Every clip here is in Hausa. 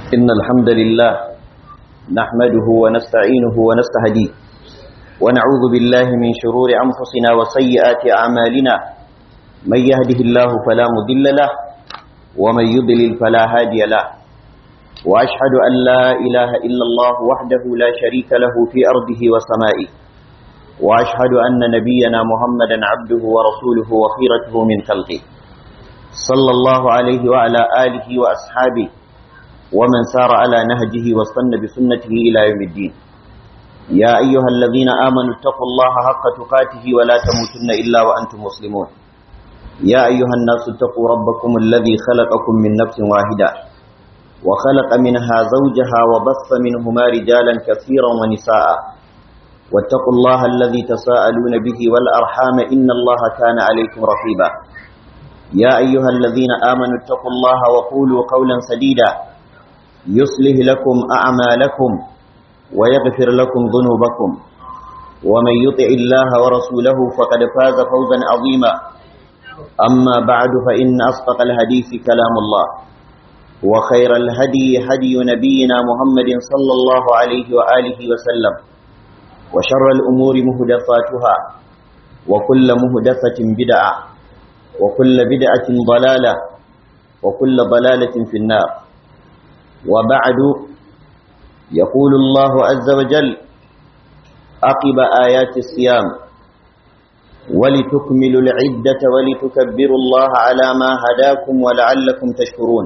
إن الحمد لله نحمده ونستعينه ونستهديه ونعوذ بالله من شرور أنفسنا وسيئات أعمالنا من يهده الله فلا مضل له ومن يضلل فلا هادي له وأشهد أن لا إله إلا الله وحده لا شريك له في أرضه وسمائه وأشهد أن نبينا محمدا عبده ورسوله وخيرته من خلقه صلى الله عليه وعلى آله وأصحابه ومن سار على نهجه واستنى بسنته إلى يوم الدين يا أيها الذين آمنوا اتقوا الله حق تقاته ولا تموتن إلا وأنتم مسلمون يا أيها الناس اتقوا ربكم الذي خلقكم من نفس واحدة وخلق منها زوجها وبث منهما رجالا كثيرا ونساء واتقوا الله الذي تساءلون به والأرحام إن الله كان عليكم رقيبا يا أيها الذين آمنوا اتقوا الله وقولوا قولا سديدا يصلح لكم أعمالكم ويغفر لكم ذنوبكم ومن يطع الله ورسوله فقد فاز فوزا عظيما أما بعد فإن أصدق الحديث كلام الله وخير الهدي هدي نبينا محمد صلى الله عليه وآله وسلم وشر الأمور مهدفاتها وكل مهدفة بدعة وكل بدعة ضلالة وكل ضلالة في النار وبعد يقول الله عز وجل عقب آيات الصيام ولتكملوا العدة ولتكبروا الله على ما هداكم ولعلكم تشكرون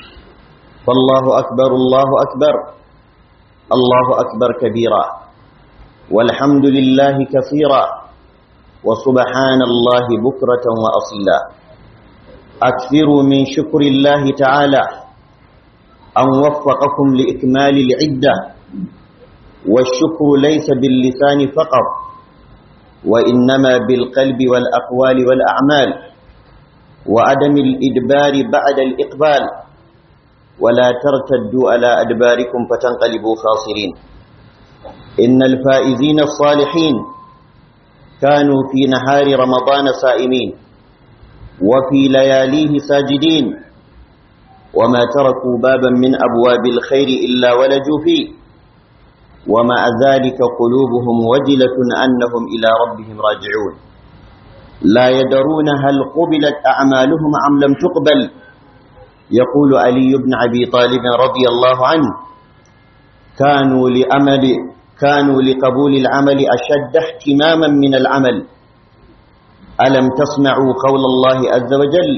فالله أكبر الله أكبر الله أكبر كبيرا والحمد لله كثيرا وسبحان الله بكرة وأصيلا أكثروا من شكر الله تعالى أن وفقكم لإكمال العدة والشكر ليس باللسان فقط وإنما بالقلب والأقوال والأعمال وعدم الإدبار بعد الإقبال ولا ترتدوا على أدباركم فتنقلبوا خاسرين إن الفائزين الصالحين كانوا في نهار رمضان سائمين وفي لياليه ساجدين وما تركوا بابا من أبواب الخير إلا ولجوا فيه ومع ذلك قلوبهم وجلة أنهم إلى ربهم راجعون لا يدرون هل قبلت أعمالهم أم لم تقبل يقول علي بن أبي طالب رضي الله عنه كانوا لأمل كانوا لقبول العمل أشد اهتماما من العمل ألم تسمعوا قول الله عز وجل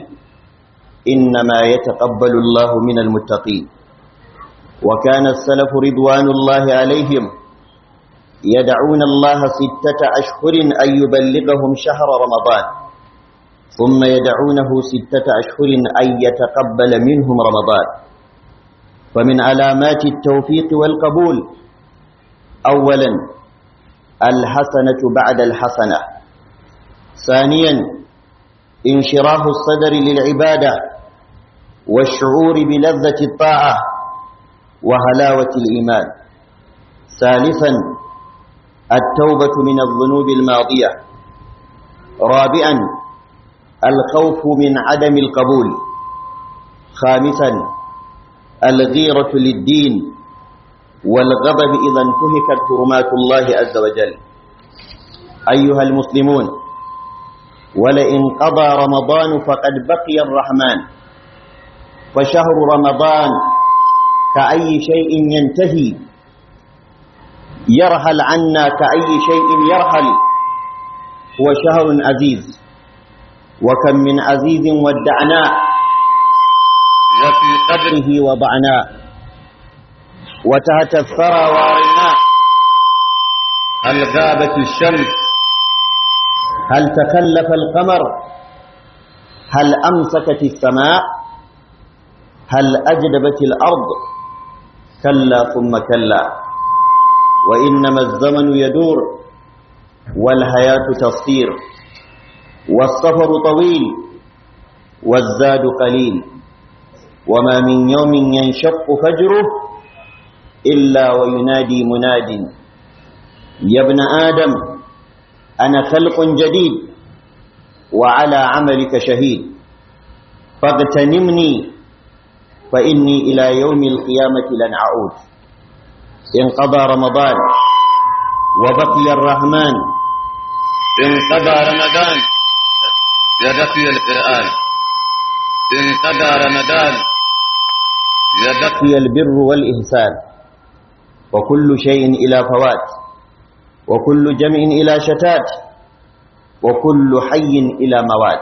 إنما يتقبل الله من المتقين وكان السلف رضوان الله عليهم يدعون الله ستة أشهر أن يبلغهم شهر رمضان ثم يدعونه ستة أشهر أن يتقبل منهم رمضان فمن علامات التوفيق والقبول أولا الحسنة بعد الحسنة ثانيا انشراح الصدر للعبادة والشعور بلذة الطاعة وهلاوة الإيمان ثالثا التوبة من الذنوب الماضية رابعا الخوف من عدم القبول خامسا الغيرة للدين والغضب إذا انتهكت حرمات الله عز وجل أيها المسلمون ولئن قضى رمضان فقد بقي الرحمن فشهر رمضان كأي شيء ينتهي يرحل عنا كأي شيء يرحل هو شهر عزيز وكم من عزيز ودعناه وفي قدره وضعناه وتحت الثرى وارناه هل غابت الشمس هل تكلف القمر هل أمسكت السماء هل أجدبت الأرض كلا ثم كلا وإنما الزمن يدور والحياة تصير والسفر طويل والزاد قليل وما من يوم ينشق فجره إلا وينادي مناد يا ابن آدم أنا خلق جديد وعلى عملك شهيد فاغتنمني فإني إلى يوم القيامة لن أعود انقضى رمضان وبقي الرحمن انقضى رمضان يبقي القرآن انقضى رمضان يبقي بقي البر والإحسان وكل شيء إلى فوات وكل جمع إلى شتات وكل حي إلى موات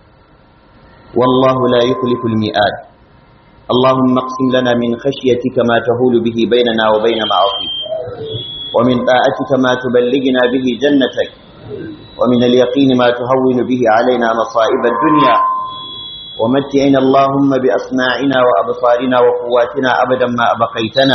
والله لا يخلف الميعاد اللهم اقسم لنا من خشيتك ما تهول به بيننا وبين معاصيك ومن طاعتك ما تبلغنا به جنتك ومن اليقين ما تهون به علينا مصائب الدنيا ومتعنا اللهم بأسماعنا وأبصارنا وقواتنا أبدا ما أبقيتنا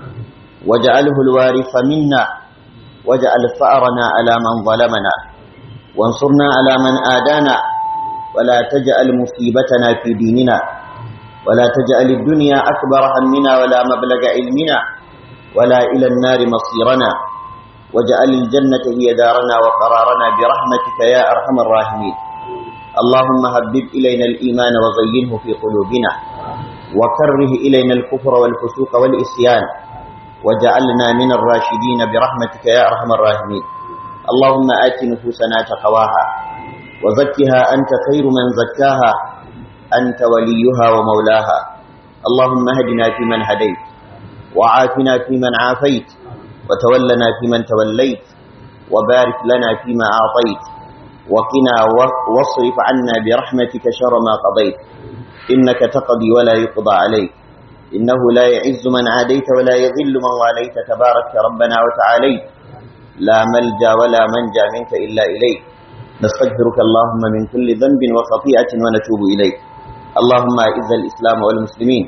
واجعله الوارث منا واجعل ثأرنا على من ظلمنا وانصرنا على من آدانا ولا تجعل مصيبتنا في ديننا ولا تجعل الدنيا أكبر همنا ولا مبلغ علمنا ولا إلى النار مصيرنا واجعل الجنة هي دارنا وقرارنا برحمتك يا أرحم الراحمين اللهم هبب إلينا الإيمان وزينه في قلوبنا وكره إلينا الكفر والفسوق والإسيان وجعلنا من الراشدين برحمتك يا أرحم الراحمين اللهم آت نفوسنا تقواها وزكها أنت خير من زكاها أنت وليها ومولاها اللهم اهدنا فيمن هديت وعافنا فيمن عافيت وتولنا فيمن توليت وبارك لنا فيما أعطيت وقنا واصرف عنا برحمتك شر ما قضيت إنك تقضي ولا يقضى عليك إنه لا يعز من عاديت ولا يذل من واليت تبارك ربنا وتعاليت لا ملجا ولا منجا منك إلا إليك نستغفرك اللهم من كل ذنب وخطيئة ونتوب إليك اللهم أعز الإسلام والمسلمين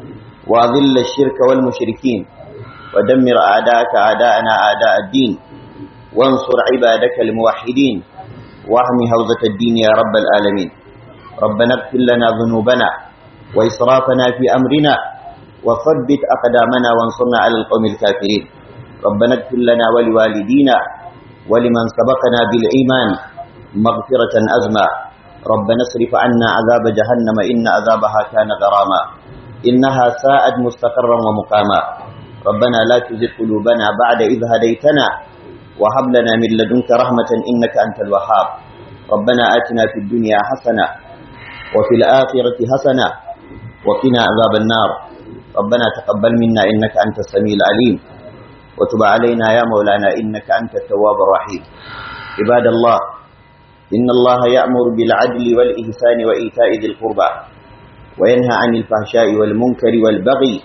وأذل الشرك والمشركين ودمر أعداءك أعداءنا أعداء الدين وانصر عبادك الموحدين واهم هوزة الدين يا رب العالمين ربنا اغفر لنا ذنوبنا وإسرافنا في أمرنا وثبت أقدامنا وانصرنا على القوم الكافرين ربنا اغفر لنا ولوالدينا ولمن سبقنا بالإيمان مغفرة أزمى ربنا اصرف عنا عذاب جهنم إن عذابها كان غراما إنها ساءت مستقرا ومقاما ربنا لا تزغ قلوبنا بعد إذ هديتنا وهب لنا من لدنك رحمة إنك أنت الوهاب ربنا آتنا في الدنيا حسنة وفي الآخرة حسنة وقنا عذاب النار ربنا تقبل منا إنك أنت السميع العليم وتب علينا يا مولانا إنك أنت التواب الرحيم عباد الله إن الله يأمر بالعدل والإحسان وإيتاء ذي القربى وينهى عن الفحشاء والمنكر والبغي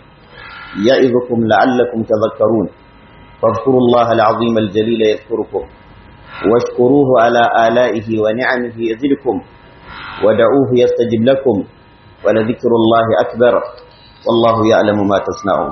يعظكم لعلكم تذكرون فاذكروا الله العظيم الجليل يذكركم واشكروه على آلائه ونعمه يزدكم ودعوه يستجب لكم ولذكر الله أكبر والله يعلم ما تصنعون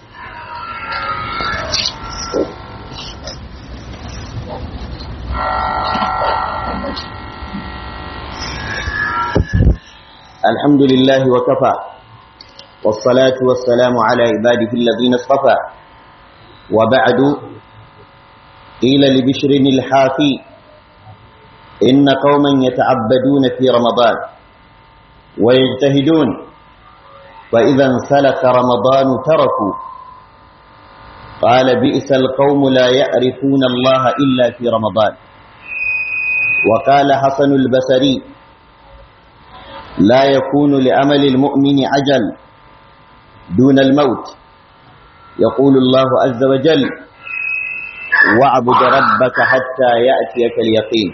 الحمد لله وكفى والصلاة والسلام على عباده الذين اصطفى وبعد قيل لبشر الحافي إن قوما يتعبدون في رمضان ويجتهدون فإذا انسلك رمضان تركوا قال بئس القوم لا يعرفون الله إلا في رمضان وقال حسن البصري لا يكون لأمل المؤمن عجل دون الموت يقول الله عز وجل واعبد ربك حتى يأتيك اليقين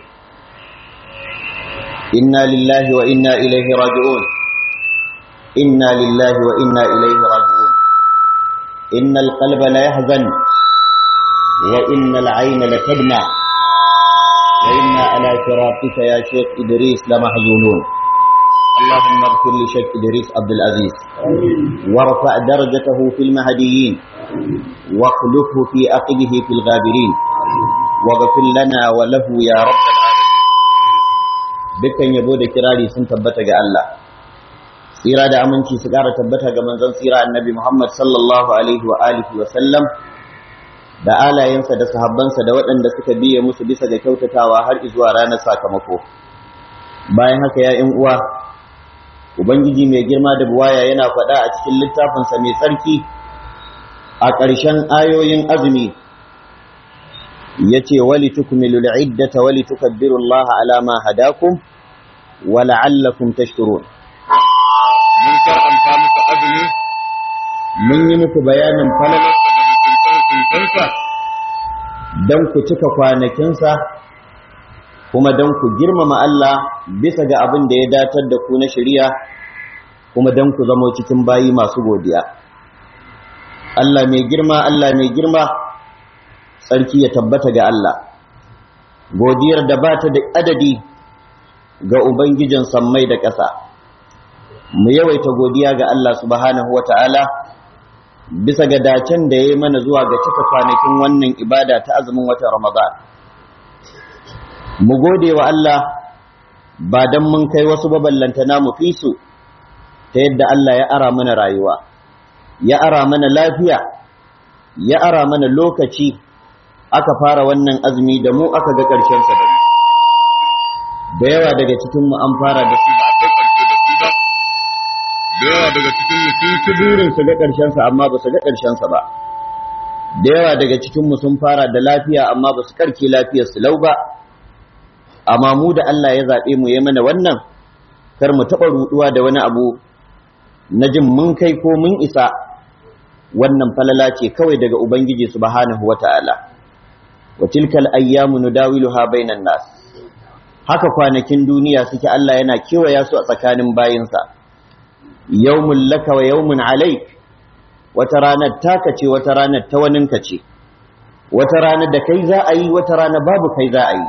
إنا لله وإنا إليه راجعون إنا لله وإنا إليه راجعون إن القلب لا يحزن وإن العين لتدمع وإنا على فراقك يا شيخ إدريس لمحزونون اللهم اغفر لشيخ إدريس عبد العزيز وارفع درجته في المهديين واخلفه في أقبه في الغابرين واغفر لنا وله يا رب العالمين dukkan yabo da kirari sun tabbata ga Allah tsira da aminci su ƙara tabbata ga manzon tsira annabi Muhammad sallallahu alaihi wa alihi wa sallam da alayensa da sahabbansa da waɗanda suka biye musu bisa ga kyautatawa har zuwa ranar sakamako bayan haka ya ƴan uwa ubangiji mai girma da buwaya yana faɗa a cikin littafinsa mai tsarki a ƙarshen ayoyin azumi yace wali tukmilu al'iddata wali tukabbiru Allah ala ma hadakum wa la'allakum tashkurun mun karanta muku azumi mun yi muku bayanin falalar da mutuntansa dan ku cika kwanakinsa kuma dan ku girmama Allah bisa ga abin da ya datar da ku na shari'a kuma dan ku zamo cikin bayi masu godiya Allah mai girma Allah mai girma tsarki ya tabbata ga Allah godiyar da ba ta da adadi ga ubangijin sammai da ƙasa mu yawaita godiya ga Allah subhanahu wata'ala bisa ga dacen da ya yi mana zuwa ga cika kwanakin wannan ibada ta azumin watan Ramadan mu gode wa Allah ba don mun kai wasu baballantana mu fi su ta yadda Allah ya ara mana rayuwa ya ara mana lafiya ya ara mana lokaci aka fara wannan azumi da mu aka ga ƙarshen sa da mu da yawa daga cikin mu an fara da su ba a kai karshe da su ba da yawa daga cikin mu sun ci burin su ga ƙarshen sa amma ba su ga ƙarshen sa ba da yawa daga cikin mu sun fara da lafiya amma ba su karke lafiyar su lau ba amma mu da Allah ya zabe mu ya mana wannan kar mu taɓa ruɗuwa da wani abu na jin mun kai ko mun isa wannan falala ce kawai daga ubangiji subhanahu wata'ala wa tilkal ayyamu nudawiluha bainan nas haka kwanakin duniya suke Allah yana kewaya su a tsakanin bayinsa yawmun laka wa yawmun alaik wata ranar taka ce wata ranar ta waninka ce wata ranar da kai za a yi wata ranar babu kai za a yi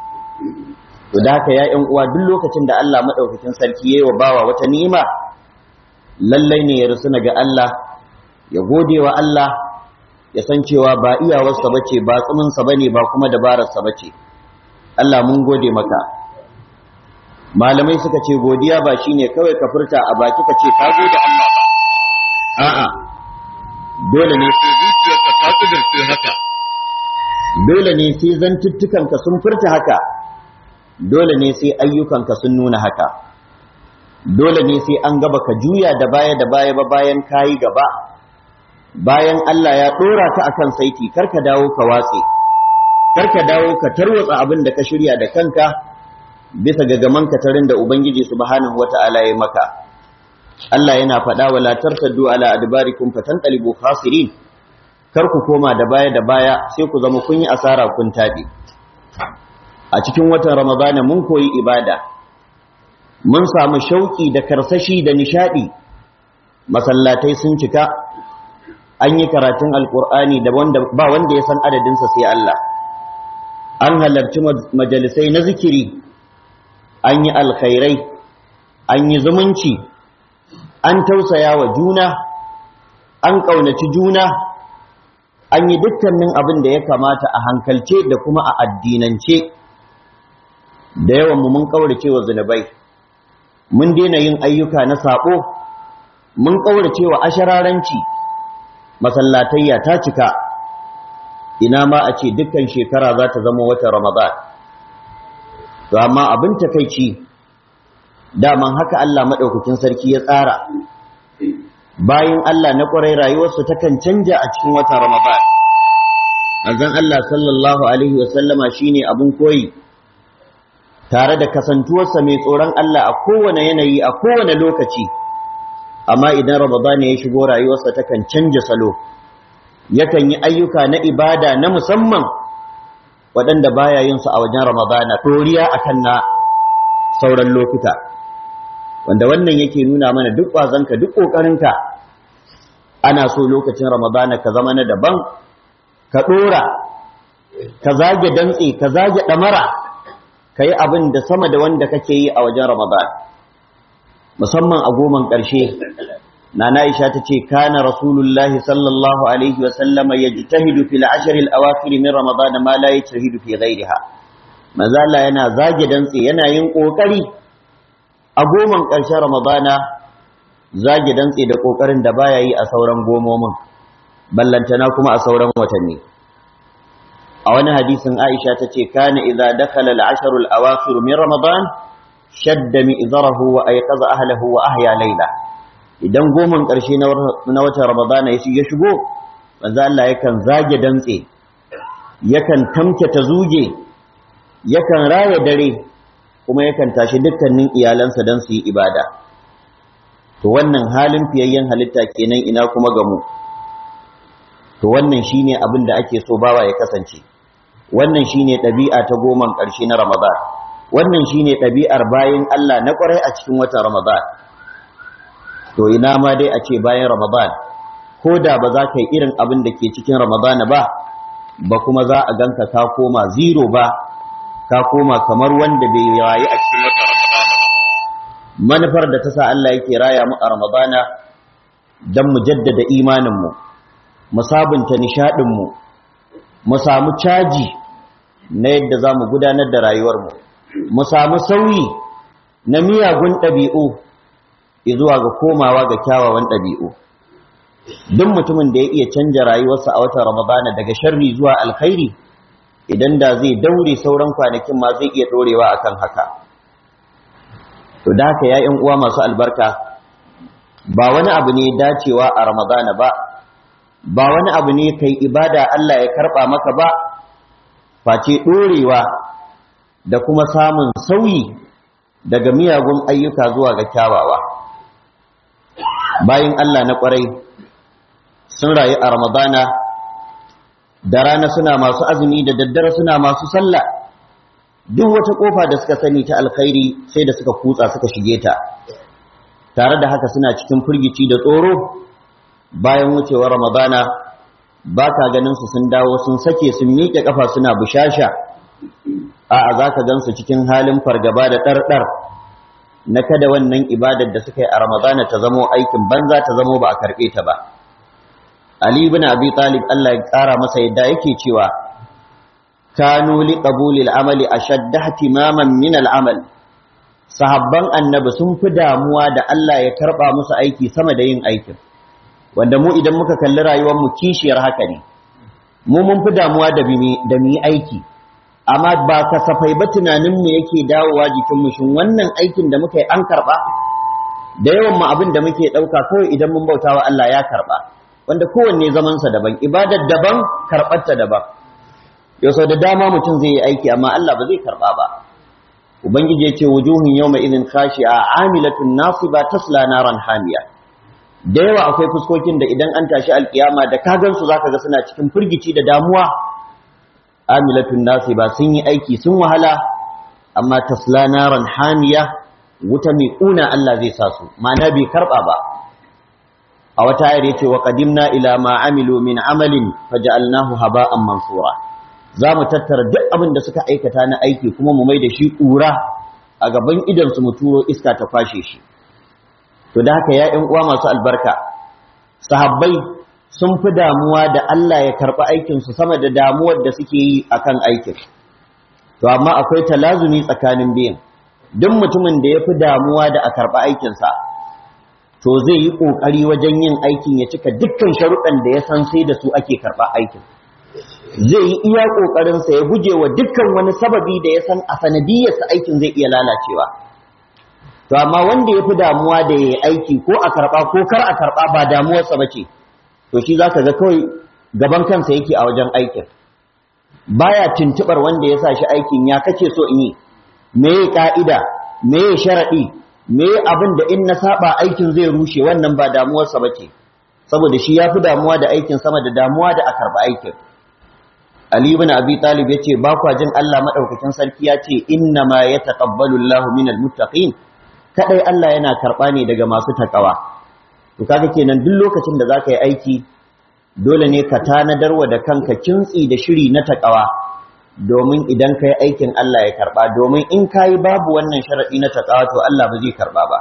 to da haka ya ƴan uwa duk lokacin da Allah madaukakin sarki yayi wa bawa wata ni'ima lallai ne ya rusuna ga Allah ya gode wa Allah ya san cewa ba iyawarsa bace ba tsuminsa bane ba kuma dabararsa bace Allah mun gode maka malamai suka ce godiya ba shine kawai ka furta a baki ka ce ka gode Allah ba a'a dole ne sai zuciyarka ta kudurce haka dole ne sai zantuttukanka sun furta haka dole ne sai ayyukanka sun nuna haka dole ne sai an gaba ka juya da baya da baya ba bayan kayi gaba bayan Allah ya dora ka akan saiti karka dawo ka watse karka dawo ka tarwatsa abin da ka shirya da kanka bisa ga gaman katarin da ubangiji subhanahu wata'ala ya maka Allah yana faɗa wala tartaddu ala adbarikum fatanqalibu khasirin kar ku koma da baya da baya sai ku zama kun yi asara kun tabi a cikin watan ramadana mun koyi ibada mun samu shauki da karsashi da nishadi masallatai sun cika an yi karatun alkur'ani da wanda ba wanda ya san adadinsa sai Allah an halarci majalisai na zikiri an yi alkhairai an yi zumunci an tausaya wa juna an ƙaunaci juna an yi dukkanin abin da ya kamata a hankalce da kuma a addinance da yawan mu mun ƙaurace wa zunubai mun daina yin ayyuka na saɓo mun ƙaurace wa ashararanci masallatayya ta cika ina ma a ce dukkan shekara za ta zama watan ramadan to amma abin takaici daman haka Allah maɗaukakin sarki ya tsara bayan Allah na ƙwarai rayuwarsu takan canja a cikin watan ramadan azan Allah sallallahu alaihi wasallama shine abin koyi tare da kasantuwarsa mai tsoron Allah a kowane yanayi a kowane lokaci amma idan Ramadan ya shigo rayuwarsa takan canja salo yakan yi ayyuka na ibada na musamman waɗanda baya yin su a wajen Ramadana toriya akan na sauran lokuta wanda wannan yake nuna mana duk ƙwazonka duk ƙoƙarinka ana so lokacin Ramadana ka zama na daban ka ɗora ka zage dantse ka zage ɗamara ka yi abin da sama da wanda kake yi a wajen Ramadan musamman a goman ƙarshe nana Aisha ta ce kana rasulullahi sallallahu alaihi wa sallama yajtahidu fil ashr al awakhir min Ramadan ma la yajtahidu fi ghayriha manzo Allah yana zage dantse yana yin kokari a goman ƙarshen Ramadana zage dantse da kokarin da baya yi a sauran gomomin ballantana kuma a sauran watanni a wani hadisin Aisha ta ce kana idza dakhala al-ashr al-awakhir min Ramadan shadda mi'zarahu wa ayqaza ahlihi wa ahya layla idan goman ƙarshe na watan ramadana ya shigo manzo Allah yakan zage dantse yakan tamke ta zuge yakan raya dare kuma yakan tashi dukkanin iyalansa don su yi ibada to wannan halin fiyayyen halitta kenan ina kuma ga mu to wannan shine abin da ake so bawa ya kasance wannan shine ɗabi'a ta goman ƙarshe na Ramadan wannan shine ɗabi'ar bayin Allah na ƙwarai a cikin watan Ramadan to ina ma dai a ce bayan Ramadan ko da ba za ka yi irin abin da ke cikin Ramadan ba ba kuma za a ganka ka koma zero ba ka koma kamar wanda bai rayu a cikin watan Ramadan manufar da ta sa Allah yake raya mu a Ramadan dan mu jaddada imanin mu mu sabunta nishadin mu mu samu caji na yadda za mu gudanar da rayuwarmu mu samu sauyi na miyagun ɗabi'u zuwa ga komawa ga kyawawan ɗabi'u duk mutumin da ya iya canja rayuwarsa a watan ramadana daga sharri zuwa alkhairi idan da zai daure sauran kwanakin ma zai iya ɗorewa akan haka to da haka ya uwa masu albarka ba wani abu ne dacewa a ramadana ba ba wani abu ne kai ibada Allah ya karɓa maka ba face ɗorewa da kuma samun sauyi daga miyagun ayyuka zuwa ga kyawawa bayan Allah na ƙwarai sun rayu a ramadana da rana suna masu azumi da daddare suna masu sallah duk wata ƙofa da suka sani ta alkhairi sai da suka kutsa suka shige ta tare da haka suna cikin firgici da tsoro bayan wucewar ramadana ba ka ganin su sun dawo sun sake sun miƙe ƙafa suna bushasha a'a za ka gan su cikin halin fargaba da ɗarɗar na kada wannan ibadar da suka yi a ramadana ta zamo aikin banza ta zamo ba a karɓe ta ba ali ibn abi talib Allah ya ƙara masa yadda yake cewa kanu li qabuli al-amali ashadda ihtimaman min al-amal sahabban annabi sun fi damuwa da Allah ya karɓa musu aiki sama da yin aikin wanda mu idan muka kalli rayuwar mu kishiyar haka ne mu mun fi damuwa da da mu yi aiki amma ba kasafai ba tunanin mu yake dawowa jikin mu shin wannan aikin da muka yi an karba da yawan mu abin da muke dauka kawai idan mun bautawa Allah ya karba wanda kowanne zaman sa daban ibadar daban karbar ta daban yau sau da dama mutum zai yi aiki amma Allah ba zai karba ba ubangiji ya ce wujuhun yawma idin khashi'a amilatun nasiba tasla naran hamiya da yawa akwai fuskokin da idan an tashi alkiyama da ka gansu zaka ga suna cikin firgici da damuwa amilatun nasi ba sun yi aiki sun wahala amma tasla naran hamiya wuta mai kuna Allah zai sa su ma'ana bai karba ba a wata ayar yace wa qadimna ila ma amilu min amalin faj'alnahu haba'an mansura za mu tattara duk abin da suka aikata na aiki kuma mu mai da shi ƙura a gaban idan su mu turo iska ta kwashe shi to da haka ya uwa masu albarka sahabbai sun fi damuwa da Allah ya karɓi aikinsu sama da damuwar da suke yi akan aikin to amma akwai talazumi tsakanin biyan duk mutumin da ya fi damuwa da a karɓi aikinsa to zai yi ƙoƙari wajen yin aikin ya cika dukkan sharuɗan da ya san sai da su ake karɓa aikin zai yi iya ƙoƙarinsa ya guje wa dukkan wani sababi da ya san a sanadiyarsa aikin zai iya lalacewa to amma wanda ya fi damuwa da ya aiki ko a karɓa ko kar a karɓa ba damuwarsa ba ce to shi za ka ga kawai gaban kansa yake a wajen aikin baya tuntuɓar wanda ya sa shi aikin ya kace so in yi me ya ƙa'ida me ya sharaɗi me ya abin da in na saba aikin zai rushe wannan ba damuwarsa ba ce saboda shi ya fi damuwa da aikin sama da damuwa da a karɓa aikin Ali ibn Abi Talib yace ba kwa jin Allah madaukakin sarki ya ce inna ma yataqabbalu Allahu minal muttaqin kadai Allah yana karba ne daga masu takawa to kaga kenan duk lokacin da zaka yi aiki dole ne ka tanadarwa da kanka kintsi da shiri na takawa domin idan kai aikin Allah ya karba domin in kai babu wannan sharadi na takawa to Allah ba zai karba ba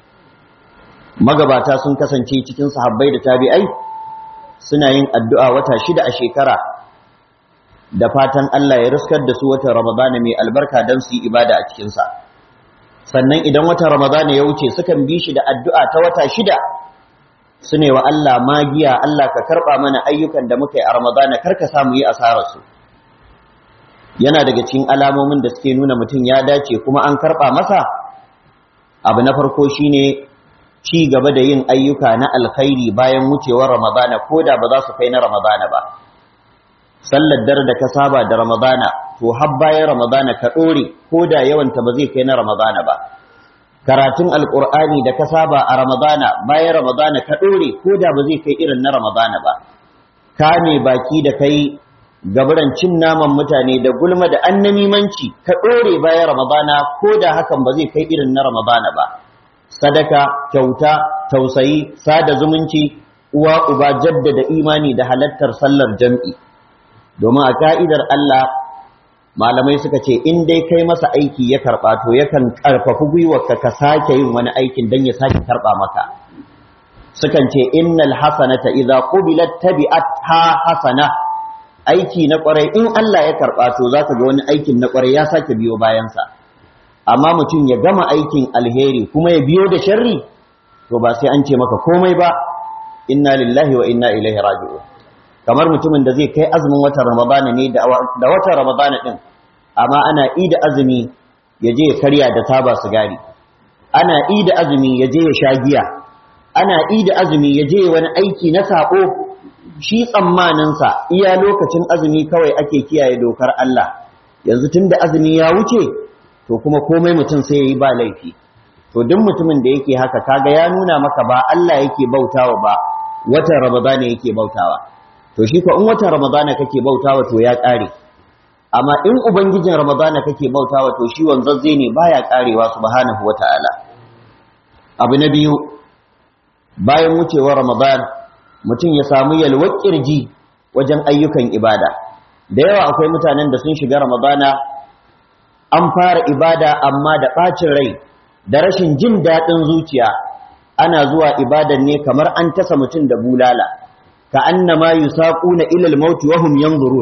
magabata sun kasance cikin sahabbai da tabi'ai suna yin addu'a wata shida a shekara da fatan Allah ya riskar da su watan Ramadana mai albarka don su yi ibada a cikinsa. Sannan idan watan Ramadana ya wuce sukan bi shi da addu'a ta wata shida su ne wa Allah magiya Allah ka karɓa mana ayyukan da muka yi a Ramadana kar ka samu yi asararsu. Yana daga cikin alamomin da suke nuna mutum ya dace kuma an karɓa masa abu na farko shine ci gaba da yin ayyuka na alkhairi bayan wucewar ramadana ko da ba za su kai na ramadana ba sallar dare da ka saba da ramadana to har bayan ramadana ka ɗore ko da yawanta ba zai kai na ramadana ba karatun alkur'ani da ka saba a ramadana bayan ramadana ka ɗore ko da ba zai kai irin na ramadana ba kame baki da kai gaburan cin naman mutane da gulma da annamimanci ka ɗore bayan ramadana ko da hakan ba zai kai irin na ramadana ba sadaka kyauta tausayi sada zumunci uwa uba jaddada imani da halattar sallar jam'i domin a ka'idar Allah malamai suka ce in dai kai masa aiki ya karɓa to yakan ƙarfafi gwiwarka ka sake yin wani aikin don ya sake karɓa maka sukan ce innal hasanata idza qubilat tabi'at ha hasana aiki na ƙwarai in Allah ya karɓa to zaka ga wani aikin na ƙwarai ya sake biyo bayansa amma mutum ya gama aikin alheri kuma ya biyo da sharri to ba sai an ce maka komai ba inna lillahi wa inna ilaihi raji'un kamar mutumin da zai kai azumin watan ramadana ne da watan ramadana din amma ana ida azumi ya je ya karya da taba sigari ana ida azumi ya je ya sha giya ana ida azumi ya je wani aiki na sako shi tsammaninsa iya lokacin azumi kawai ake kiyaye dokar Allah yanzu tunda azumi ya wuce to kuma komai mutum sai yayi ba laifi to duk mutumin da yake haka kaga ya nuna maka ba Allah yake bautawa ba watan ramadana yake bautawa to shi ko in watan ramadana kake bautawa to ya kare amma in ubangijin ramadana kake bautawa to shi wanzazze ne baya karewa subhanahu wataala abu na biyu bayan wucewar ramadan mutum ya samu yalwar kirji wajen ayyukan ibada da yawa akwai mutanen da sun shiga ramadana an fara ibada amma da ɓacin rai da rashin jin daɗin zuciya ana zuwa ibadan ne kamar an tasa mutum da bulala ka annama yusaquna ila al-maut wa hum yanzurun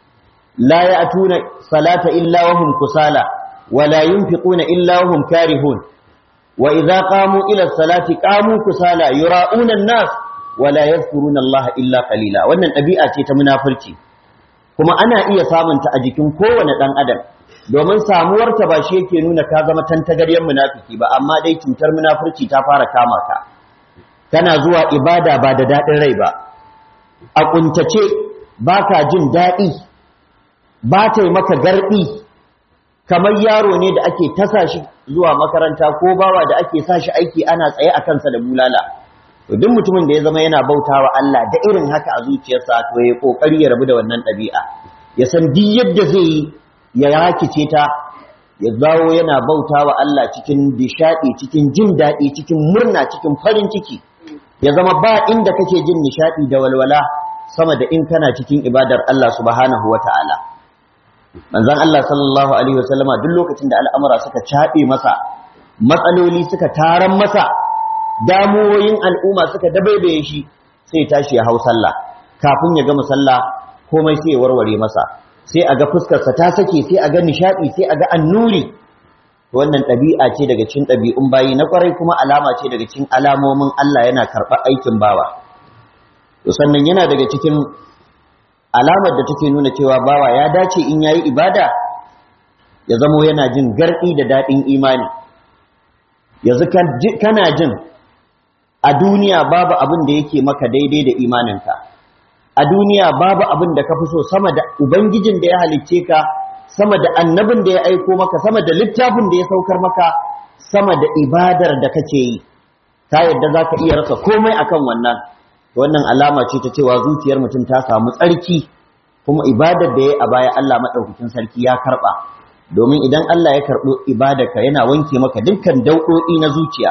la ya'tuna salata illa wa hum kusala wa la yunfiquna illa wa hum karihun wa idza qamu ila salati qamu kusala yura'una an-nas wa la yadhkuruna Allah illa qalila wannan ɗabi'a ce ta munafurci kuma ana iya samunta a jikin kowane ɗan adam domin samuwarta ba shi yake nuna ka zama tantagaryen munafiki ba amma dai cutar munafurci ta fara kama ka kana zuwa ibada ba da daɗin rai ba a kuntace ba ka jin daɗi ba ta yi maka garɗi kamar yaro ne da ake tasa shi zuwa makaranta ko bawa da ake sa shi aiki ana tsaye a kansa da bulala to duk mutumin da ya zama yana bautawa Allah da irin haka a zuciyarsa to ya kokari ya rabu da wannan ɗabi'a ya san duk yadda zai yi ya rakice ta ya zawo yana bautawa Allah cikin nishadi cikin jin daɗi cikin murna cikin farin ciki ya zama ba inda kake jin nishadi da walwala sama da in kana cikin ibadar Allah subhanahu wata'ala manzon Allah sallallahu alaihi wasallama duk lokacin da al'amura suka caɓe masa matsaloli suka taran masa damuwoyin al'umma suka dabaibaye shi sai tashi ya hau sallah kafin ya gama sallah komai sai ya warware masa sai a ga fuskarsa ta sake sai a ga nishadi sai a ga annuri wannan ɗabi'a ce daga cikin ɗabi'un bayi na kwarai kuma alama ce daga cikin alamomin Allah yana karɓar aikin bawa to sannan yana daga cikin alamar da take nuna cewa bawa ya dace in yayi ibada ya zamo yana jin garɗi da daɗin imani yanzu kana jin a duniya babu abin da yake maka daidai da imaninka a duniya babu abin da ka fi so sama da ubangijin da ya halicce ka sama da annabin da ya aiko maka sama da littafin da ya saukar maka sama da ibadar da kake yi ta yadda za ka iya rasa komai akan wannan wannan alama ce ta cewa zuciyar mutum ta samu tsarki kuma ibadar da ya a baya Allah maɗaukakin sarki ya karɓa domin idan Allah ya karɓi ibadarka yana wanke maka dukkan dauɗoɗi na zuciya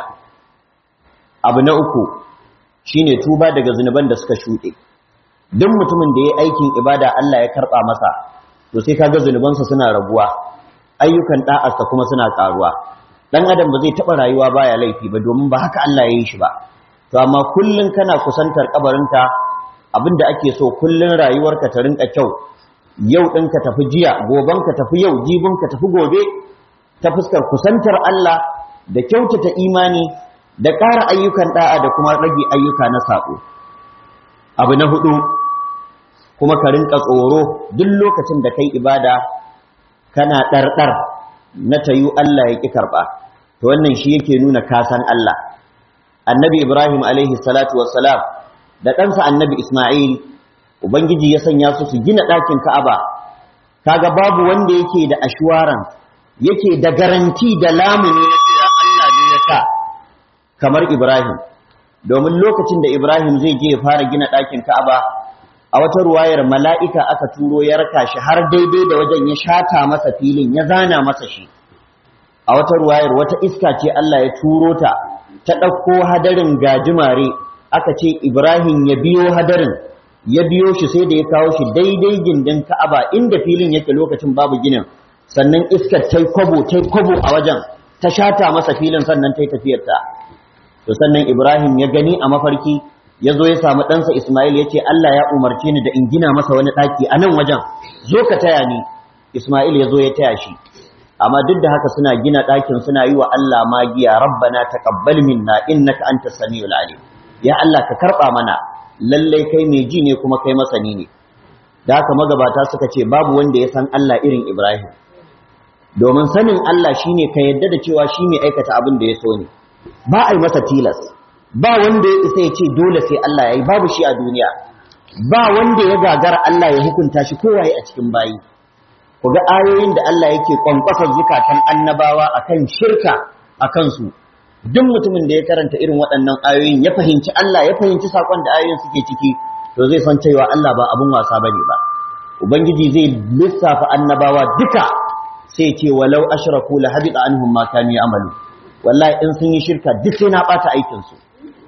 abu na uku shine tuba daga zunuban da suka shuɗe duk mutumin da ya aikin ibada Allah ya karɓa masa to sai kaga zunubansa suna raguwa ayyukan da'arsa kuma suna ƙaruwa dan adam ba zai taɓa rayuwa baya laifi ba domin ba haka Allah ya yi shi ba to amma kullun kana kusantar kabarinka abinda ake so kullun rayuwarka ta rinka kyau yau ɗin ka tafi jiya goben ka tafi yau jibin ka tafi gobe ta fuskar kusantar Allah da kyautata imani da ƙara ayyukan da'a da kuma rage ayyuka na saƙo abu na hudu kuma ka rinka tsoro duk lokacin da kai ibada kana ɗarɗar na tayu Allah ya ƙi karɓa to wannan shi yake nuna kasan Allah annabi Ibrahim alaihi salatu wassalam da ɗansa annabi Ismail ubangiji ya sanya su su gina ɗakin Ka'aba kaga babu wanda yake da assurance yake da garanti da lamuni na cewa Allah ne ya sa kamar Ibrahim domin lokacin da Ibrahim zai je ya fara gina ɗakin Ka'aba a wata ruwayar mala'ika aka turo ya raka shi har daidai da wajen ya shata masa filin ya zana masa shi a wata ruwayar wata iska ce Allah ya turo ta ta ɗauko hadarin gajimare aka ce Ibrahim ya biyo hadarin ya biyo shi sai da ya kawo shi daidai gindin Ka'aba inda filin yake lokacin babu ginin sannan iskar ta kwabo ta kwabo a wajen ta shata masa filin sannan ta yi tafiyarta to sannan Ibrahim ya gani a mafarki ya zo ya samu ɗansa Ismail ya ce Allah ya umarce ni da in gina masa wani ɗaki a nan wajen zo ka taya ni Ismail ya zo ya taya shi amma duk da haka suna gina ɗakin suna yi wa Allah magiya rabbana taqabbal minna innaka antas samiul alim ya Allah ka karɓa mana lallai kai mai ji ne kuma kai masani ne da haka magabata suka ce babu wanda ya san Allah irin Ibrahim domin sanin Allah shine ka yadda da cewa shi mai aikata abin da ya so ne ba a yi masa tilas ba wanda ya isa ya ce dole sai Allah ya yi babu shi a duniya ba wanda ya gagara Allah ya hukunta shi kowaye a cikin bayi ku ga ayoyin da Allah yake kwankwasar zukatan annabawa akan shirka a kansu duk mutumin da ya karanta irin waɗannan ayoyin ya fahimci Allah ya fahimci sakon da ayoyin suke ciki to zai san cewa Allah ba abun wasa bane ba ubangiji zai lissafa annabawa duka sai ce walau ashraku la habita anhum ma kanu ya'malu wallahi in sun yi shirka duk sai na bata aikin su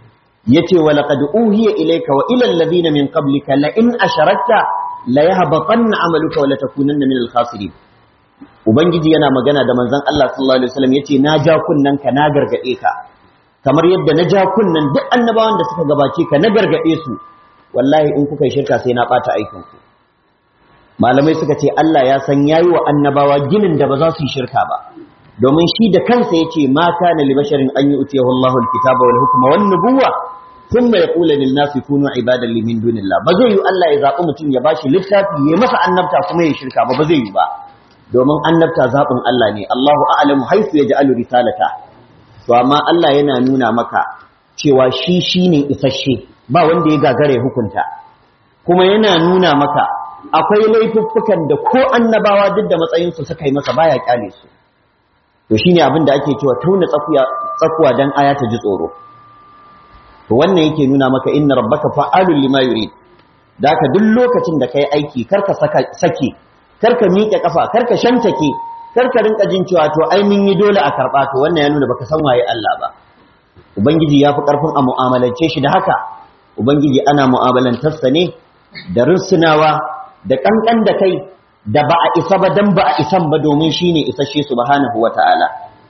yace wa laqad uhiya ilayka wa ila alladhina min qablika la in asharakta la yahbatanna amaluka wa la takunanna min al-khasirin ubangiji yana magana da manzon Allah sallallahu alaihi wasallam yace na ja kunnan ka na gargade ka kamar yadda na ja kunnan duk annabawan da suka gabace ka na gargade su wallahi in kuka yi shirka sai na bata aikin ku malamai suka ce Allah ya san yayi wa annabawa ginin da ba za su yi shirka ba domin shi da kansa yace ma kana li basharin an yu'tiyahu Allahu al-kitaba wal hukma wan nubuwa thumma yaqulu lin nasi kunu ibadan li min dunillah ba zai yi Allah ya zabi mutum ya bashi littafi ya masa annabta kuma ya shirka ba ba zai yi ba domin annabta zabin Allah ne Allahu a'lamu haythu yaj'alu risalata to amma Allah yana nuna maka cewa shi shine isasshe ba wanda ya gagare hukunta kuma yana nuna maka akwai laifuffukan da ko annabawa duk da matsayinsu suka yi masa baya kyale su to shine abin da ake cewa tauna tsakuya tsakuwa dan aya ta ji tsoro to wannan yake nuna maka inna rabbaka fa'alul lima yurid da ka duk lokacin da kai aiki karka saka sake karka miƙe kafa karka shantake karka rinka jin cewa to ai mun yi dole a karba to wannan ya nuna baka san waye Allah ba ubangiji ya fi karfin a mu'amalance shi da haka ubangiji ana mu'amalantarsa ne da rusunawa da kankan da kai da ba a isa ba dan ba a isan ba domin shine isasshe subhanahu wata'ala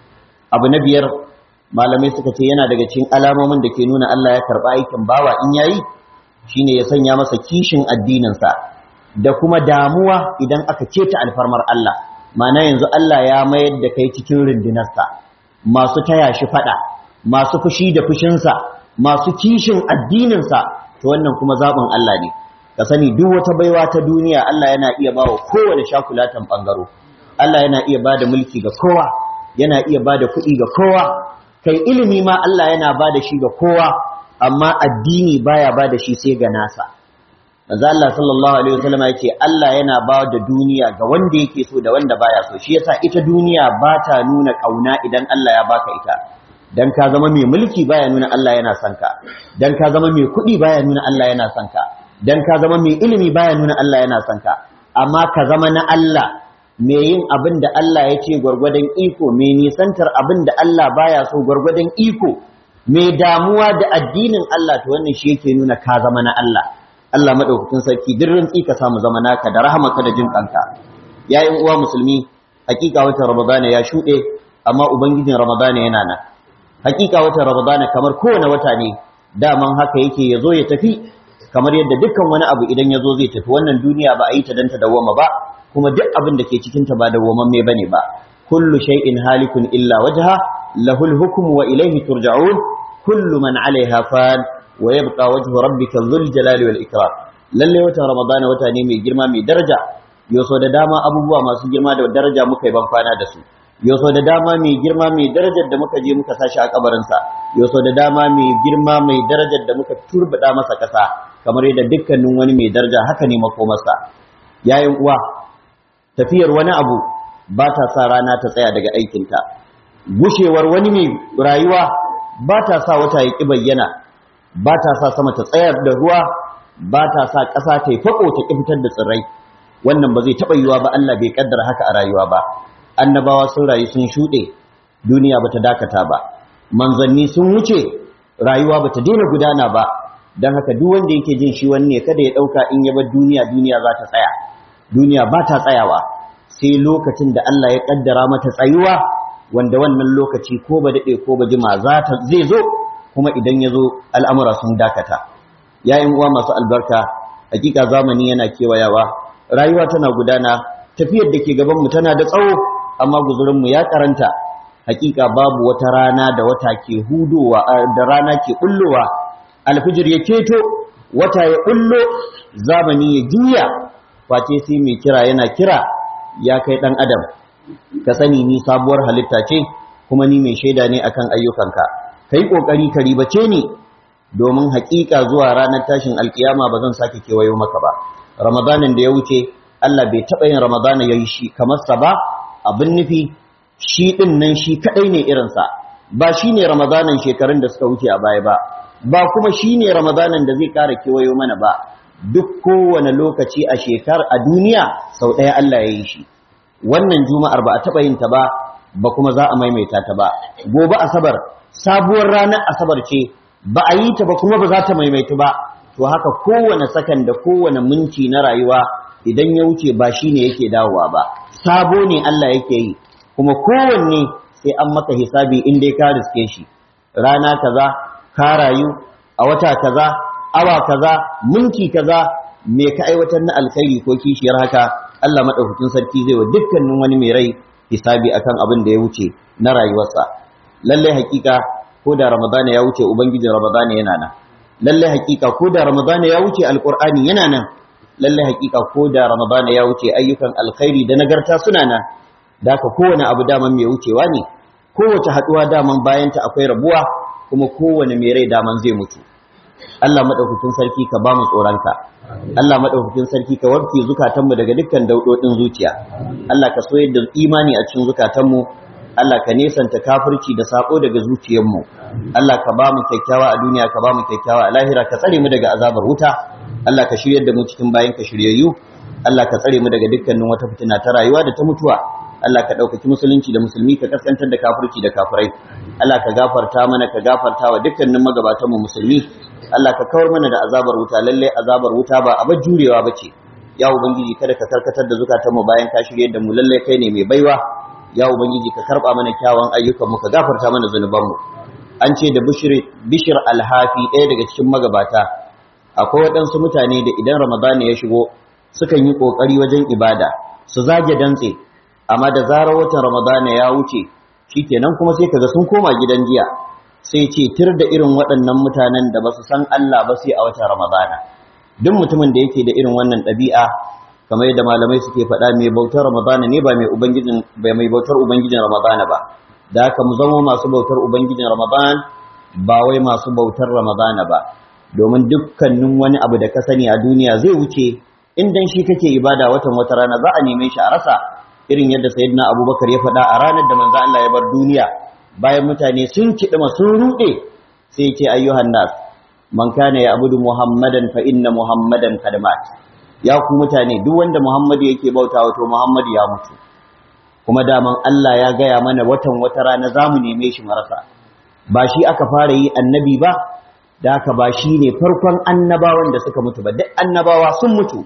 abu na biyar malamai suka ce yana daga cikin alamomin da ke nuna Allah ya karba aikin bawa in yayi shine ya sanya masa kishin addinin sa da kuma damuwa idan aka keta alfarmar Allah mana yanzu Allah ya mayar da kai cikin rundunarsa masu taya shi fada masu fushi da fushinsa masu kishin addininsa to wannan kuma zaɓin Allah ne ka sani duk wata baiwa ta duniya Allah yana iya bawa kowane shakulatan bangaro Allah yana iya bada mulki ga kowa yana iya bada kuɗi ga kowa kai ilimi ma Allah yana bada shi ga kowa amma addini baya bada shi sai ga nasa manzo Allah sallallahu alaihi wasallam yake Allah yana ba da duniya ga wanda yake so da wanda baya so shi yasa ita duniya ba ta nuna kauna idan Allah ya baka ita dan ka zama mai mulki baya nuna Allah yana son ka dan ka zama mai kuɗi baya nuna Allah yana son ka dan ka zama mai ilimi baya nuna Allah yana son ka amma ka zama na Allah mai yin abin da Allah ya ce gwargwadon iko mai nisantar abin da Allah baya so gwargwadon iko mai damuwa da addinin Allah to wannan shi yake nuna ka zama na Allah Allah madaukakin sarki duk rantsi ka samu zama naka da rahamaka da jin kanka yayin uwa musulmi hakika watan ramadana ya shuɗe amma ubangijin ramadana yana nan hakika watan ramadana kamar kowane wata ne daman haka yake ya zo ya tafi kamar yadda dukkan wani abu idan ya zo zai tafi wannan duniya ba a yi ta dan ta dawwama ba kuma duk abin da ke cikin ta ba dawwamamme bane ba kullu shay'in halikun illa wajha lahul hukmu wa ilayhi turja'un kullu man 'alayha fan wa yabqa wajhu rabbika dhul jalali wal ikram lalle watan ramadana wata ne mai girma mai daraja yoso da dama abubuwa masu girma da daraja muka yi ban kwana da su yoso da dama mai girma mai darajar da muka je muka sashi a kabarinsa yoso da dama mai girma mai darajar da muka turbida masa ƙasa kamar yadda dukkanin wani mai daraja haka ne makomarsa yayin uwa tafiyar wani abu ba ta sa rana ta tsaya daga aikinta gushewar wani mai rayuwa ba ta sa wata ya ƙi bayyana ba ta sa sama ta tsayar da ruwa ba ta sa ƙasa ta yi faƙo ta ƙi fitar da tsirrai wannan ba zai taɓa yiwuwa ba Allah bai ƙaddara haka a rayuwa ba annabawa sun rayu sun shuɗe duniya ba ta dakata ba manzanni sun wuce rayuwa ba ta daina gudana ba don haka duk wanda yake jin shi wani ne kada ya ɗauka in ya bar duniya duniya za ta tsaya duniya ba ta tsayawa sai lokacin da Allah ya ƙaddara mata tsayuwa wanda wannan lokaci ko ba daɗe ko ba jima za ta zai zo kuma idan ya zo al'amura sun dakata yayin uwa masu albarka hakika zamani yana kewayawa rayuwa tana gudana tafiyar da ke gabanmu tana da tsawo amma guzurinmu ya karanta hakika babu wata rana da wata ke hudowa da rana ke bullowa alfijir ya keto wata ya bullo zamani ya juya face sai mai kira yana kira ya kai dan adam ka sani ni sabuwar halitta ce kuma ni mai shaida ne akan ayyukanka kai kokari ka ribace ni domin hakika zuwa ranar tashin alkiyama ba zan sake kewayo maka ba ramadanin da ya wuce Allah bai taɓa yin ramadana ya yi shi kamar sa ba abin nufi shi ɗin nan shi kaɗai ne irinsa ba shi ne ramadanan shekarun da suka wuce a baya ba ba kuma shi ne ramadanan da zai ƙara kewayo mana ba duk kowane lokaci a shekar a duniya sau ɗaya Allah ya yi shi wannan juma'ar ba a taɓa yin ta ba ba kuma za a maimaita ta ba gobe asabar sabuwar ranar asabar ce ba a yi ta ba kuma ba za ta maimaitu ba to haka kowane sakan da kowane minti na rayuwa idan ya wuce ba shi ne yake dawowa ba sabo ne Allah yake yi kuma kowanne sai an maka hisabi in dai ka riske shi rana kaza ka rayu a wata kaza awa kaza minti kaza me ka aiwatar na alkhairi ko kishiyar haka Allah madaukakin sarki zai wa dukkanin wani mai rai hisabi akan abin da ya wuce na rayuwarsa lalle hakika ko da ramadana ya wuce ubangijin ramadana yana nan lalle hakika ko da ramadana ya wuce alqur'ani yana nan lalle hakika ko da ramadana ya wuce ayyukan alkhairi da nagarta suna nan da ka kowane abu daman mai wucewa ne kowace haduwa daman bayanta akwai rabuwa kuma kowane mai rai daman zai mutu Allah madaukakin sarki ka ba mu tsoronka Allah madaukakin sarki ka warke zukatanmu daga dukkan daudodin zuciya Allah ka soyar da imani a cikin zukatanmu Allah ka nesanta kafirci da sako daga zuciyarmu Allah ka ba mu kyakkyawa a duniya ka ba mu kyakkyawa a lahira ka tsare mu daga azabar wuta Allah ka shiryar da mu cikin bayan ka shiryayyu Allah ka tsare mu daga dukkanin wata fitina ta rayuwa da ta mutuwa Allah ka ɗaukaki musulunci da musulmi ka kaskantar da kafirci da kafirai Allah ka gafarta mana ka gafarta wa dukkanin magabatanmu musulmi Allah ka kawar mana da azabar wuta lalle azabar wuta ba abar jurewa bace ya ubangiji kada ka karkatar da zukatanmu bayan ka shirye da mu lalle kai ne mai baiwa ya ubangiji ka karba mana kyawun ayyukanmu ka gafarta mana zunubanmu an ce da bishir bishir alhafi ɗaya daga cikin magabata akwai waɗansu mutane da idan ramadana ya shigo sukan yi ƙoƙari wajen ibada su zage dantse amma da zarar watan ramadana ya wuce shikenan kuma sai kaga sun koma gidan jiya sai ce tir da irin waɗannan mutanen da ba su san Allah ba sai a watan ramadana duk mutumin da yake da irin wannan ɗabi'a kamar yadda malamai suke faɗa mai bautar ramadana ne ba mai ubangijin ba mai bautar ubangijin ramadana ba da haka mu zama masu bautar ubangijin ramadan ba wai masu bautar ramadana ba domin dukkanin wani abu da ka sani a duniya zai wuce in dan shi kake ibada watan wata rana za a neme shi a rasa irin yadda sayyidina abubakar ya faɗa a ranar da manzo Allah ya bar duniya bayan mutane sun kiɗima sun ruɗe sai ya ce ayyuhan nas man kana ya abudu muhammadan fa inna muhammadan kad mat ya ku mutane duk wanda muhammadu yake bauta wato muhammadu ya mutu kuma daman Allah ya gaya mana watan wata rana za mu neme shi marasa ba shi aka fara yi annabi ba da haka ba shi ne farkon annabawan da suka mutu ba duk annabawa sun mutu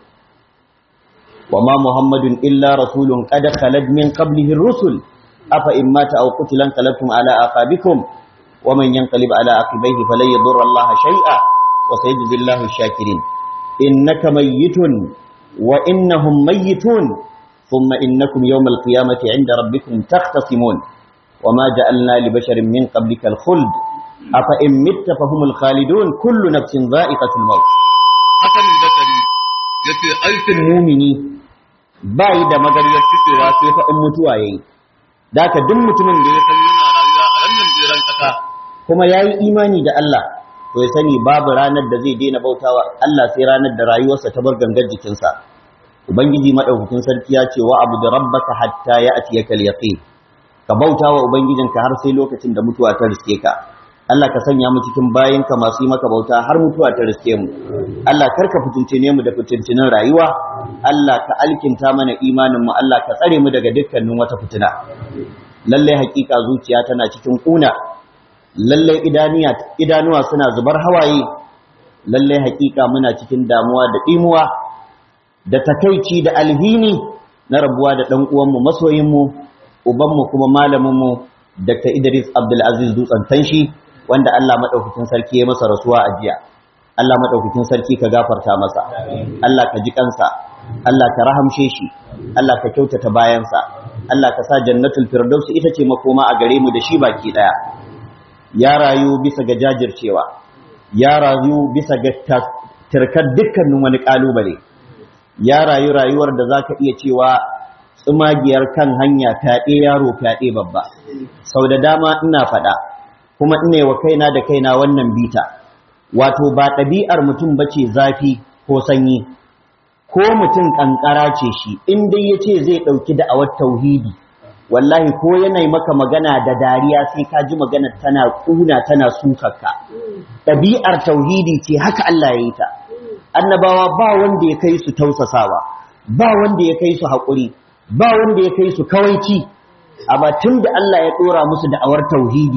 wa ma muhammadun illa rasulun qad khalad min qablihi rusul afa in mata aw qutilan qalabtum ala aqabikum wa man yanqalib ala aqibaihi falan yadurra Allah shay'a wa sayajzi Allahu shakirin innaka mayyitun wa innahum mayyitun thumma innakum yawm al-qiyamati 'inda rabbikum takhtasimun وما جعلنا لبشر من قبلك الخلد أفإن مت فهم الخالدون كل نفس ذائقة الموت Hassan Zakari ya ce aikin mumini bai da magariyar fitowa sai fa in mutuwa yayi da ka duk mutumin da ya san yana rayuwa a wannan jiran kasa kuma ya yi imani da Allah to ya sani babu ranar da zai daina bautawa Allah sai ranar da rayuwarsa ta bar gangar jikinsa ubangiji madaukakin sarki ya ce wa abu da rabbaka hatta ya atiyaka al-yaqin ka bautawa ubangijinka har sai lokacin da mutuwa ta riske ka Allah ka sanya mu cikin bayinka masu yi maka bauta har mutuwa ta riske mu Allah karka fitincine mu da fitincinin rayuwa Allah ka alkinta mana imanin mu Allah ka tsare mu daga dukkanin wata fitina lalle hakika zuciya tana cikin kuna lalle idanuwa suna zubar hawaye lalle hakika muna cikin damuwa da dimuwa da takaici da alhini na rabuwa da dan uwanmu masoyinmu ubanmu kuma malaminmu Dr. Idris Abdul Aziz Dutsen Tanshi wanda Allah madaukakin sarki ya masa rasuwa a jiya Allah madaukakin sarki ka gafarta masa Allah ka ji kansa Allah ka rahamshe shi Allah ka kyautata bayansa Allah ka sa jannatul firdaus ita ce makoma a gare mu da shi baki daya ya rayu bisa ga jajircewa ya rayu bisa ga tirkar dukkanin wani kalubale ya rayu rayuwar da zaka iya cewa tsumagiyar kan hanya fyaɗe yaro fyaɗe babba sau da dama ina faɗa kuma ina wa kaina da kaina wannan bita wato ba ɗabi'ar mutum bace zafi ko sanyi ko mutum ƙanƙara ce shi in dai ya ce zai ɗauki da'awar tauhidi wallahi ko yanayi maka magana da dariya sai ka ji magana tana ƙuna tana sukarka ɗabi'ar tauhidi ce haka Allah ya yi ta annabawa ba wanda ya kai su tausasawa ba wanda ya kai su haƙuri ba wanda ya kai su kawaici amma tun da Allah ya ɗora musu da'awar tauhidi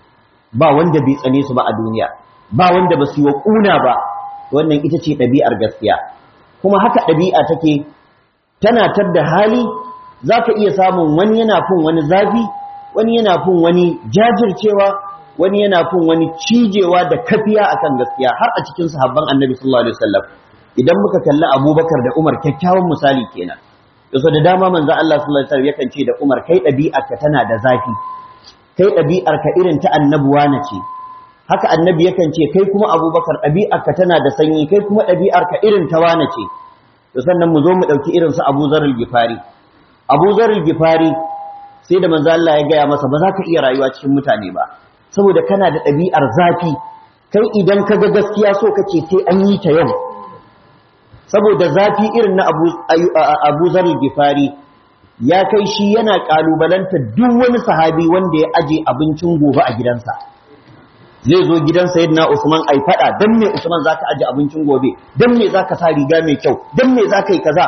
ba wanda bai tsane su ba a duniya ba wanda ba su yi wa ƙuna ba wannan ita ce ɗabi'ar gaskiya kuma haka ɗabi'a take tana tar da hali za ka iya samun wani yana fin wani zafi wani yana fin wani jajircewa wani yana fin wani cijewa da kafiya akan gaskiya har a cikin sahabban annabi sallallahu alaihi wasallam idan muka kalli abubakar da umar kyakkyawan misali kenan yaso da dama manzo Allah sallallahu alaihi wasallam yakan ce da umar kai ɗabi'arka tana da zafi kai ɗabi'arka irin ta annabuwa na ce haka annabi yakan ce kai kuma abubakar ɗabi'arka tana da sanyi kai kuma ɗabi'arka irin ta wane ce to sannan mu zo mu ɗauki irin su abu zarar gifari abu zarar gifari sai da manzo Allah ya gaya masa ba za ka iya rayuwa cikin mutane ba saboda kana da ɗabi'ar zafi kai idan ka ga gaskiya so kake sai an yi ta yau saboda zafi irin na abu, abu zarar gifari ya kai shi yana ƙalubalanta duk wani sahabi wanda ya aje abincin gobe a gidansa zai zo gidan sayyidina Usman ai fada dan me Usman zaka aje abincin gobe dan me zaka sa riga mai kyau dan me zaka yi kaza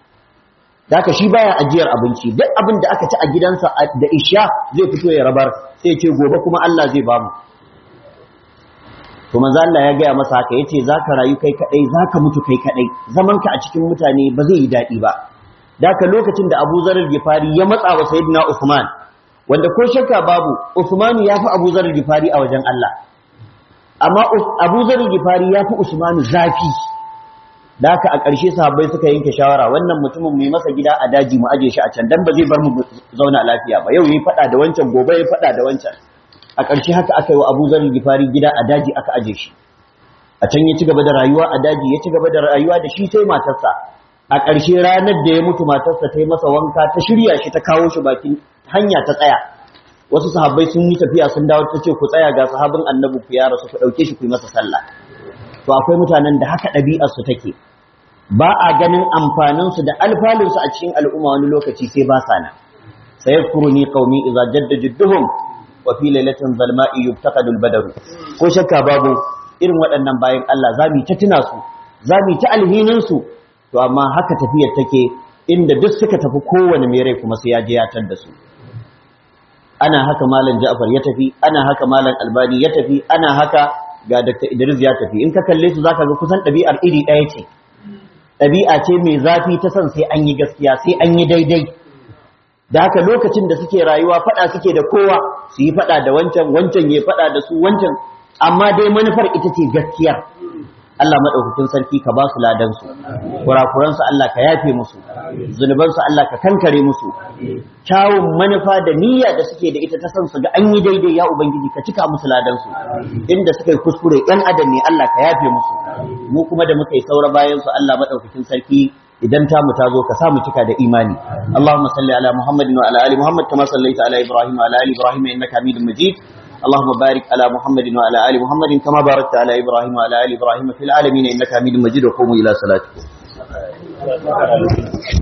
daka shi baya ajiyar abinci duk abin da aka ci a gidansa da isha zai fito ya rabar sai ce gobe kuma Allah zai bamu to manzo Allah ya gaya masa haka yace zaka rayu kai kadai zaka mutu kai kadai zaman ka a cikin mutane ba zai yi dadi ba daka lokacin da Abu Zar al-Ghifari ya matsa wa sayyidina Usman wanda ko shakka babu Usman ya fi Abu Zar al-Ghifari a wajen Allah amma Abu Zar al-Ghifari ya fi Usman zafi da haka a ƙarshe sahabbai suka yanke shawara wannan mutumin mai masa gida a daji mu aje shi a can dan ba zai bar mu zauna lafiya ba yau yayi fada da wancan gobe yayi fada da wancan a ƙarshe haka aka yi wa Abu Zar al-Ghifari gida a daji aka aje shi a can ya ci gaba da rayuwa a daji ya ci gaba da rayuwa da shi sai matarsa a ƙarshe ranar da ya mutu matarsa ta yi masa wanka ta shirya shi ta kawo shi bakin hanya ta tsaya wasu sahabbai sun yi tafiya sun dawo ta ce ku tsaya ga sahabin annabi ku ya rasu ku ɗauke shi ku yi masa sallah to akwai mutanen da haka ɗabi'ar su take ba a ganin amfanin su da alfalin su a cikin al'umma wani lokaci sai ba sa nan sayadkuruni qaumi idza jadda jidduhum wa fi lailatin zalma'i yuftaqadul badr ko shakka babu irin waɗannan bayan Allah zamu ta tuna su zamu ta alhinin su to amma haka tafiyar take inda duk suka tafi kowane mai rai kuma sai ya je ya tar da su ana haka malam Ja'far ya tafi ana haka malam Albani ya tafi ana haka ga Dr. Idris ya tafi in ka kalle su zaka ga kusan ɗabi'ar iri ɗaya ce ɗabi'a ce mai zafi ta san sai an yi gaskiya sai an yi daidai da haka lokacin da suke rayuwa faɗa suke da kowa su yi faɗa da wancan wancan ya faɗa da su wancan amma dai manufar ita ce gaskiyar Allah maɗaukakin sarki ka ba su ladansu, kurakuransu Allah ka yafe musu, zunubansu Allah ka kankare musu, kyawun manufa da niyya da suke da ita ta san su ga an yi daidai ya Ubangiji ka cika musu ladansu, inda suka yi kuskure ‘yan adam ne Allah ka yafe musu, mu kuma da muka yi saura bayansu Allah maɗaukakin sarki idan ta mu ta zo ka sa mu cika da imani Allahumma salli ala Muhammadin wa ala ali Muhammad kama sallaita ala Ibrahim wa ala ali Ibrahim innaka Hamidum Majid اللهم بارك على محمد وعلى ال محمد كما باركت على ابراهيم وعلى ال ابراهيم في العالمين انك حميد مجيد وقوموا الى صلاتكم